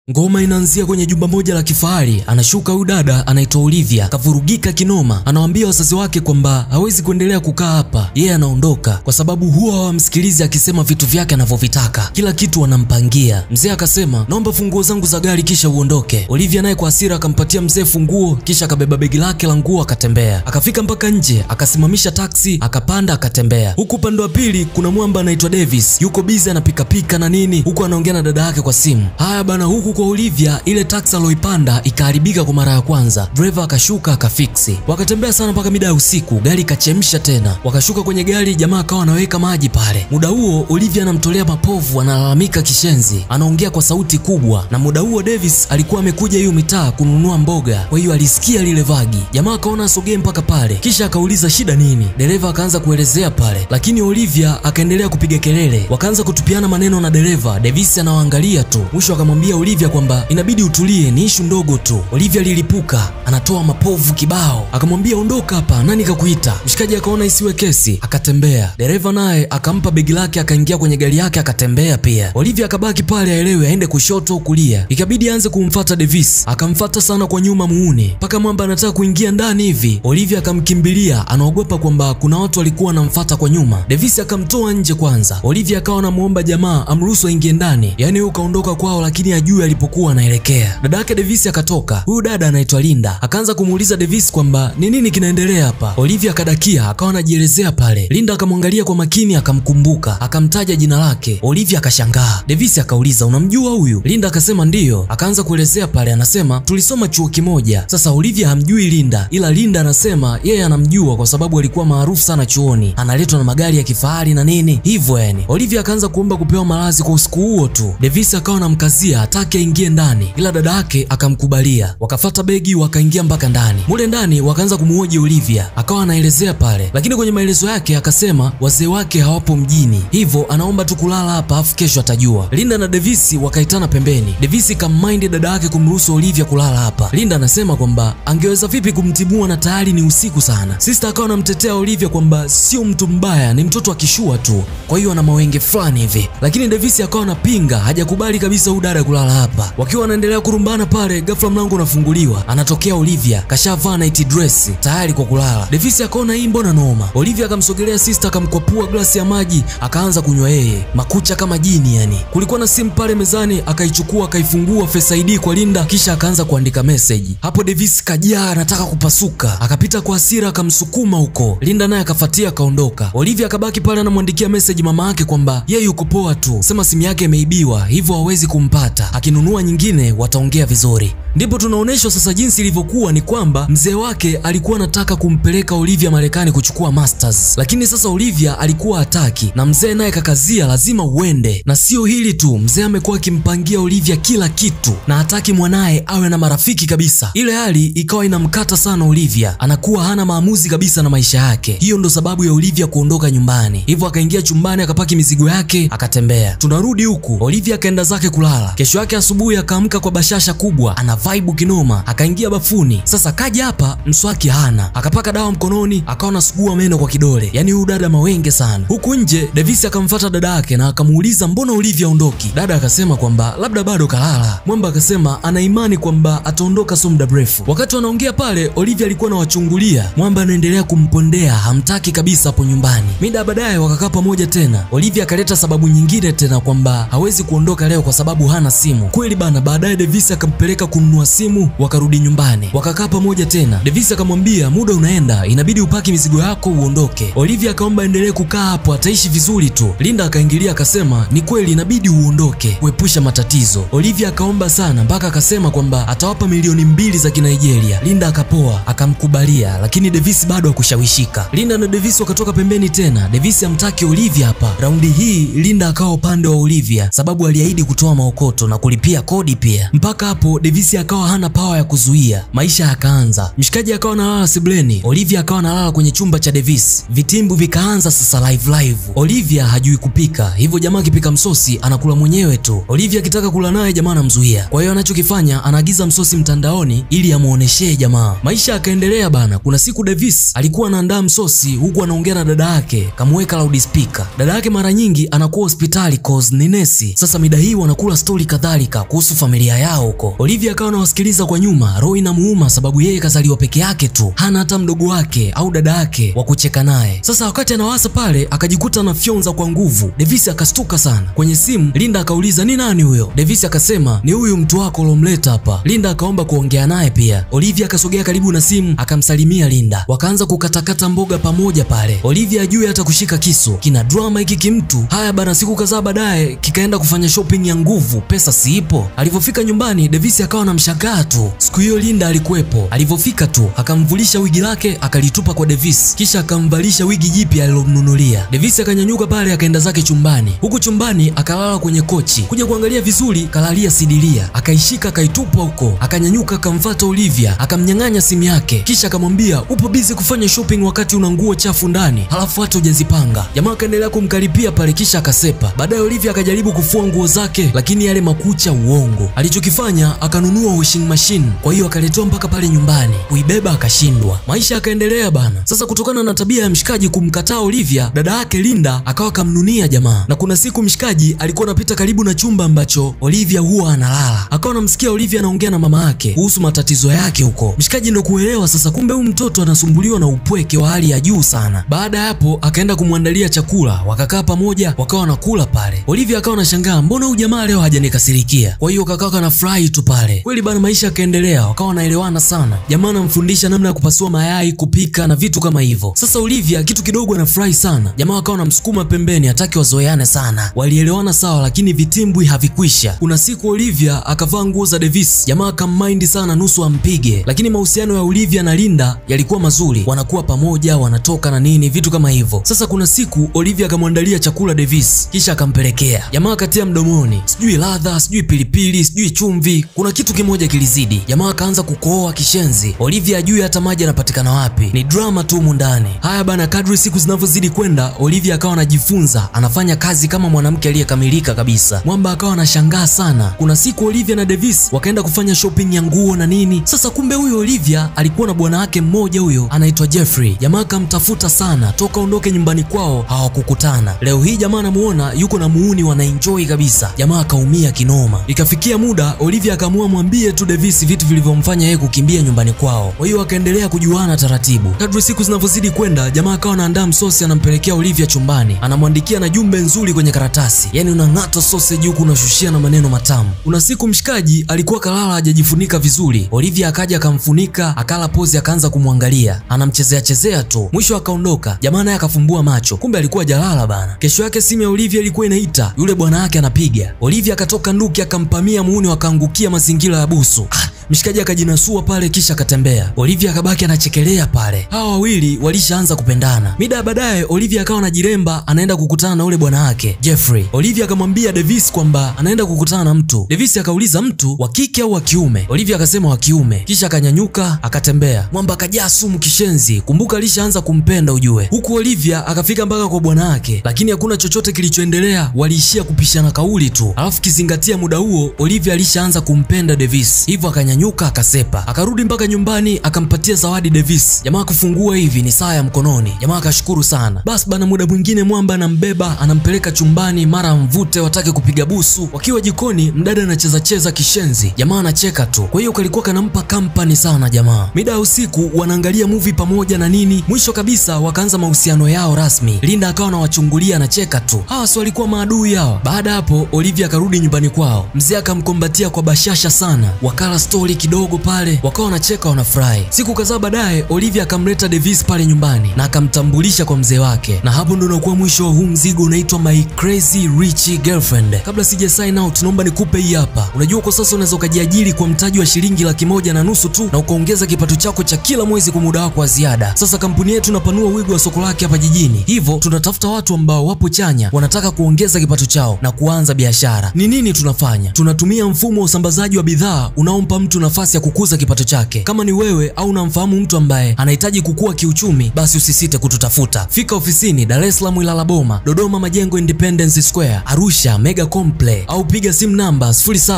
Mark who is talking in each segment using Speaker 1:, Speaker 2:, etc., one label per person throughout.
Speaker 1: Ngoma inaanzia kwenye jumba moja la kifahari. Anashuka huyu dada anaitwa Olivia, kavurugika kinoma. Anawaambia wazazi wake kwamba hawezi kuendelea kukaa hapa, yeye anaondoka kwa sababu huwa hawamsikilizi akisema vitu vyake anavyovitaka, kila kitu wanampangia. Mzee akasema naomba funguo zangu za gari kisha uondoke. Olivia naye kwa hasira akampatia mzee funguo, kisha akabeba begi lake la nguo akatembea. Akafika mpaka nje, akasimamisha taksi, akapanda, akatembea. Huku upande wa pili kuna mwamba anaitwa Davis, yuko busy anapikapika na nini, huku anaongea na dada yake kwa simu. Haya bana, huku kwa Olivia ile taksi aloipanda ikaharibika kwa mara ya kwanza, driver akashuka akafiksi. Wakatembea sana mpaka mida ya usiku, gari ikachemsha tena. Wakashuka kwenye gari, jamaa akawa anaweka maji pale. Muda huo Olivia anamtolea mapovu, analalamika kishenzi, anaongea kwa sauti kubwa. Na muda huo Davis alikuwa amekuja hiyo mitaa kununua mboga, kwa hiyo alisikia lile vagi. Jamaa akaona asogee mpaka pale, kisha akauliza shida nini. Dereva akaanza kuelezea pale, lakini Olivia akaendelea kupiga kelele. Wakaanza kutupiana maneno na dereva. Davis anawaangalia tu, mwisho akamwambia Olivia kwamba inabidi utulie, ni ishu ndogo tu. Olivia lilipuka, anatoa mapovu kibao, akamwambia ondoka hapa, nani kakuita? Mshikaji akaona isiwe kesi, akatembea. Dereva naye akampa begi lake, akaingia kwenye gari yake, akatembea pia. Olivia akabaki pale, aelewe aende kushoto au kulia. Ikabidi aanze kumfata Davis, akamfata sana kwa nyuma muuni, mpaka mwamba anataka kuingia ndani hivi. Olivia akamkimbilia, anaogopa kwamba kuna watu walikuwa wanamfata kwa nyuma. Davis akamtoa nje kwanza. Olivia akawa anamuomba jamaa amruhusu aingie ndani, yaani huyu kaondoka kwao, lakini ajui alipokuwa anaelekea. Dada yake Davis akatoka, huyu dada anaitwa Linda, akaanza kumuuliza Davis kwamba ni nini kinaendelea hapa. Olivia akadakia, akawa anajielezea pale. Linda akamwangalia kwa makini, akamkumbuka, akamtaja jina lake. Olivia akashangaa. Davis akauliza unamjua huyu? Linda akasema ndiyo. Akaanza kuelezea pale, anasema tulisoma chuo kimoja. Sasa Olivia hamjui Linda, ila Linda anasema yeye anamjua kwa sababu alikuwa maarufu sana chuoni, analetwa na magari ya kifahari na nini hivyo yani. Olivia akaanza kuomba kupewa malazi kwa usiku huo tu. Davis akawa anamkazia hataki aingie ndani, ila dada yake akamkubalia. Wakafata begi wakaingia mpaka ndani. Mule ndani wakaanza kumuhoji Olivia, akawa anaelezea pale, lakini kwenye maelezo yake akasema wazee wake hawapo mjini, hivyo anaomba tu kulala hapa afu kesho atajua. Linda na Davis wakaitana pembeni. Davis kammind dada yake kumruhusu Olivia kulala hapa. Linda anasema kwamba angeweza vipi kumtibua na tayari ni usiku sana. Sister akawa anamtetea Olivia kwamba sio mtu mbaya, ni mtoto akishua tu, kwa hiyo ana mawenge fulani hivi, lakini Davis akawa anapinga, hajakubali kabisa huyu dada kulala hapa. Wakiwa wanaendelea kurumbana pale, ghafla mlango unafunguliwa, anatokea Olivia kashavaa night dress tayari kwa kulala. Davis akaona hii mbona noma. Olivia akamsogelea sister, akamkwapua glasi ya maji, akaanza kunywa yeye, makucha kama jini yani. Kulikuwa na simu pale mezani, akaichukua akaifungua Face ID kwa Linda, kisha akaanza kuandika message. Hapo Davis kajaa anataka kupasuka, akapita kwa hasira akamsukuma huko. Linda naye akafuatia akaondoka. Olivia akabaki pale anamwandikia message mama yake kwamba yeye yuko poa tu, sema simu yake imeibiwa, hivyo hawezi kumpata, akinunua nyingine wataongea vizuri. Ndipo tunaonyeshwa sasa jinsi ilivyokuwa ni kwamba mzee wake alikuwa anataka kumpeleka Olivia Marekani kuchukua masters, lakini sasa Olivia alikuwa hataki, na mzee naye kakazia lazima uende. Na sio hili tu, mzee amekuwa akimpangia Olivia kila kitu na hataki mwanaye awe na marafiki kabisa. Ile hali ikawa inamkata sana Olivia, anakuwa hana maamuzi kabisa na maisha yake. Hiyo ndo sababu ya Olivia kuondoka nyumbani, hivyo akaingia chumbani akapaki mizigo yake akatembea. Tunarudi huku, Olivia akaenda zake kulala. Kesho yake asubuhi akaamka kwa bashasha kubwa, ana vibe kinoma, akaingia bafuni. Sasa kaja hapa, mswaki hana, akapaka dawa mkononi, akawa anasugua meno kwa kidole. Yani huyu dada mawenge sana. Huku nje Davis akamfuata dada yake na akamuuliza mbona Olivia ondoki. Dada akasema kwamba labda bado kalala. Mwamba akasema ana imani kwamba ataondoka so muda mrefu. Wakati wanaongea pale, Olivia alikuwa anawachungulia. Mwamba anaendelea kumpondea, hamtaki kabisa hapo nyumbani. Mida baadaye wakakaa pamoja tena. Olivia akaleta sababu nyingine tena kwamba hawezi kuondoka leo kwa sababu hana simu. Kweli bana, baadaye Davis akampeleka kununua simu, wakarudi nyumbani, wakakaa pamoja tena. Davis akamwambia muda unaenda, inabidi upaki mizigo yako uondoke. Olivia akaomba endelee kukaa hapo, ataishi vizuri tu. Linda akaingilia akasema ni kweli, inabidi uondoke kuepusha matatizo. Olivia akaomba sana mpaka akasema kwamba atawapa milioni mbili za Kinigeria. Linda akapoa, akamkubalia, lakini Davis bado hakushawishika. Linda na Davis wakatoka pembeni tena. Davis hamtaki Olivia hapa. Raundi hii Linda akawa upande wa Olivia sababu aliahidi kutoa maokoto na kulipia kodi pia. Mpaka hapo Davis Olivia akawa hana pawa ya kuzuia. Maisha yakaanza, mshikaji akawa analala sebleni, Olivia akawa analala kwenye chumba cha Davis. Vitimbu vikaanza sasa live live. Olivia hajui kupika, hivyo jamaa akipika msosi anakula mwenyewe tu. Olivia akitaka kula naye jamaa anamzuia, kwa hiyo anachokifanya anaagiza msosi mtandaoni ili amuoneshee jamaa. Maisha yakaendelea bana. Kuna siku Davis alikuwa anaandaa msosi huku anaongea na dada yake, kamuweka loudspeaker. Dada yake mara nyingi anakuwa hospitali cause ni nesi. Sasa mida hii wanakula stori kadhalika kuhusu familia yao huko. Olivia akawa anawasikiliza kwa nyuma, roho inamuuma sababu yeye kazaliwa peke yake tu, hana hata mdogo wake au dada yake wa kucheka naye. Sasa wakati anawasa pale, akajikuta anafyonza kwa nguvu. Davis akastuka sana. Kwenye simu Linda akauliza ni nani huyo? Davis akasema ni huyu mtu wako ulomleta hapa. Linda akaomba kuongea naye pia. Olivia akasogea karibu na simu akamsalimia Linda, wakaanza kukatakata mboga pamoja pale. Olivia ajui hata kushika kisu, kina drama hiki kimtu. Haya bana, siku kadhaa baadaye kikaenda kufanya shopping ya nguvu, pesa siipo. Alivyofika nyumbani, Davis akawa na mshangaa tu. Siku hiyo Linda alikuwepo. Alivyofika tu akamvulisha wigi lake akalitupa kwa Davis, kisha akamvalisha wigi jipya alilomnunulia. Davis akanyanyuka pale akaenda zake chumbani. Huku chumbani akalala kwenye kochi, kuja kuangalia vizuri, kalalia sidilia, akaishika akaitupa huko. Akanyanyuka akamfuata Olivia, akamnyang'anya simu yake, kisha akamwambia upo busy kufanya shopping wakati una nguo chafu ndani, halafu hata hujazipanga. Jamaa akaendelea kumkaripia pale, kisha akasepa. Baadaye Olivia akajaribu kufua nguo zake, lakini yale makucha uongo. Alichokifanya akanunua washing machine, kwa hiyo akaletewa mpaka pale nyumbani, kuibeba akashindwa. Maisha yakaendelea bana. Sasa kutokana na tabia ya mshikaji kumkataa Olivia, dada yake Linda akawa kamnunia jamaa, na kuna siku mshikaji alikuwa anapita karibu na chumba ambacho Olivia huwa analala, akawa anamsikia Olivia anaongea na mama yake kuhusu matatizo yake huko. Mshikaji ndo kuelewa sasa, kumbe huyu mtoto anasumbuliwa na upweke wa hali ya juu sana. Baada ya hapo akaenda kumwandalia chakula, wakakaa pamoja, wakawa wanakula pale. Olivia akawa anashangaa, mbona huyu jamaa leo hajanikasirikia? Kwa hiyo kakawa kanafurahi tu pale. Kweli bana, maisha yakaendelea, wakawa wanaelewana sana. Jamaa anamfundisha namna ya kupasua mayai, kupika na vitu kama hivyo. Sasa Olivia kitu kidogo anafurahi sana, jamaa wakawa wanamsukuma pembeni, hataki wazoeane sana. Walielewana sawa, lakini vitimbwi havikwisha. Kuna siku Olivia akavaa nguo za Davis, jamaa akammind sana, nusu ampige, lakini mahusiano ya Olivia na Linda yalikuwa mazuri, wanakuwa pamoja, wanatoka na nini, vitu kama hivyo. Sasa kuna siku Olivia akamwandalia chakula Davis, kisha akampelekea jamaa, akatia mdomoni, sijui ladha, sijui pilipili, sijui chumvi, kuna kitu kimoja kilizidi. Jamaa akaanza kukohoa kishenzi. Olivia ajui hata maji yanapatikana wapi, ni drama tu humu ndani. Haya bana, kadri siku zinavyozidi kwenda, Olivia akawa anajifunza, anafanya kazi kama mwanamke aliyekamilika kabisa. Mwamba akawa anashangaa sana. Kuna siku Olivia na Davis wakaenda kufanya shopping ya nguo na nini. Sasa kumbe huyo Olivia alikuwa na bwana wake mmoja huyo anaitwa Jeffrey. Jamaa akamtafuta sana toka ondoke nyumbani kwao, hawakukutana. Leo hii jamaa anamuona yuko na muuni, wanaenjoy kabisa. Jamaa akaumia kinoma. Ikafikia muda Olivia akaamua mwambie tu Davis vitu vilivyomfanya yeye kukimbia nyumbani kwao. Kwa hiyo akaendelea kujuana taratibu. Kadri siku zinavyozidi kwenda, jamaa akawa anaandaa msosi, anampelekea Olivia chumbani, anamwandikia na jumbe nzuri kwenye karatasi, yaani unang'ata sausage huku unashushia na maneno matamu. Kuna siku mshikaji alikuwa kalala hajajifunika vizuri, Olivia akaja akamfunika, akala pozi, akaanza kumwangalia, anamchezea chezea tu, mwisho akaondoka. Jamaa naye akafumbua macho, kumbe alikuwa jalala bana. Kesho yake simu ya Olivia ilikuwa inaita, yule bwana wake anapiga. Olivia akatoka nduki, akampamia muuni, wakaangukia mazingira ya busu. Ah, mshikaji akajinasua pale kisha akatembea. Olivia akabaki anachekelea pale. Hawa wawili walishaanza kupendana. Mida ya baadaye Olivia akawa anajiremba anaenda kukutana na ule bwana wake Jeffrey. Olivia akamwambia Davis kwamba anaenda kukutana na mtu. Davis akauliza mtu wa kike au wa kiume? Olivia akasema wa kiume. Kisha akanyanyuka akatembea. Mwamba akajaa sumu kishenzi. Kumbuka alishaanza kumpenda ujue. Huku Olivia akafika mpaka kwa bwana wake, lakini hakuna chochote kilichoendelea, waliishia kupishana kauli tu. Alafu kizingatia muda huo Olivia alishaanza kumpenda Davis. Hivyo akanya nyuka akasepa, akarudi mpaka nyumbani akampatia zawadi Davis. Jamaa kufungua hivi ni saa ya mkononi. Jamaa akashukuru sana. Basi bana, muda mwingine mwamba anambeba anampeleka chumbani, mara mvute watake kupiga busu. Wakiwa jikoni, mdada anacheza cheza kishenzi, jamaa anacheka tu. Kwa hiyo kalikuwa kanampa kampani sana jamaa. Mida ya usiku wanaangalia movie pamoja na nini, mwisho kabisa wakaanza mahusiano yao rasmi. Linda akawa anawachungulia anacheka tu, hawa si walikuwa maadui hawa. Baada hapo Olivia akarudi nyumbani kwao, mzee akamkombatia kwa bashasha sana, wakala stori kidogo pale, wakawa wanacheka wanafurahi. Siku kadhaa baadaye, Olivia akamleta Davis pale nyumbani na akamtambulisha kwa mzee wake, na hapo ndo unakuwa mwisho wa huu mzigo unaitwa My Crazy Rich Girlfriend. Kabla sija sign out, naomba nikupe hii hapa. Unajua kwa sasa unaweza ukajiajiri kwa mtaji wa shilingi laki moja na nusu tu na ukaongeza kipato chako cha kila mwezi kwa muda wako wa ziada. Sasa kampuni yetu inapanua wigo wa soko lake hapa jijini, hivyo tunatafuta watu ambao wapo chanya, wanataka kuongeza kipato chao na kuanza biashara. Ni nini tunafanya? Tunatumia mfumo wa usambazaji wa bidhaa unaompa mtu mtu nafasi ya kukuza kipato chake. Kama ni wewe au unamfahamu mtu ambaye anahitaji kukua kiuchumi, basi usisite kututafuta. Fika ofisini Dar es Salaam Ilala Boma, Dodoma Majengo Independence Square, Arusha Mega Complex au piga simu namba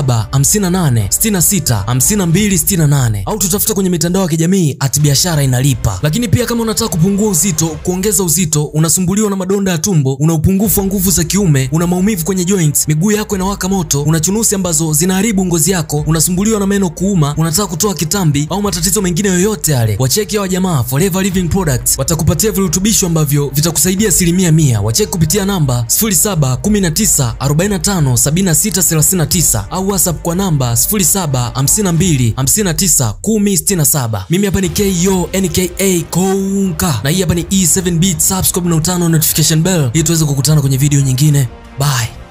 Speaker 1: 0758665268 au tutafute kwenye mitandao ya kijamii at biashara inalipa. Lakini pia kama unataka kupungua uzito, kuongeza uzito, unasumbuliwa na madonda ya tumbo, una upungufu wa nguvu za kiume, una maumivu kwenye joints, miguu yako inawaka moto, una chunusi ambazo zinaharibu ngozi yako, unasumbuliwa na meno kuuma, unataka kutoa kitambi au matatizo mengine yoyote yale, wacheki hawa jamaa Forever Living Products watakupatia virutubisho ambavyo vitakusaidia asilimia mia. Wacheki kupitia namba 0719457639 au WhatsApp kwa namba 0752591067. Mimi hapa ni KO NKA Konka na hii hapa ni E7 Beat. Subscribe na utano notification bell ili tuweze kukutana kwenye video nyingine. Bye.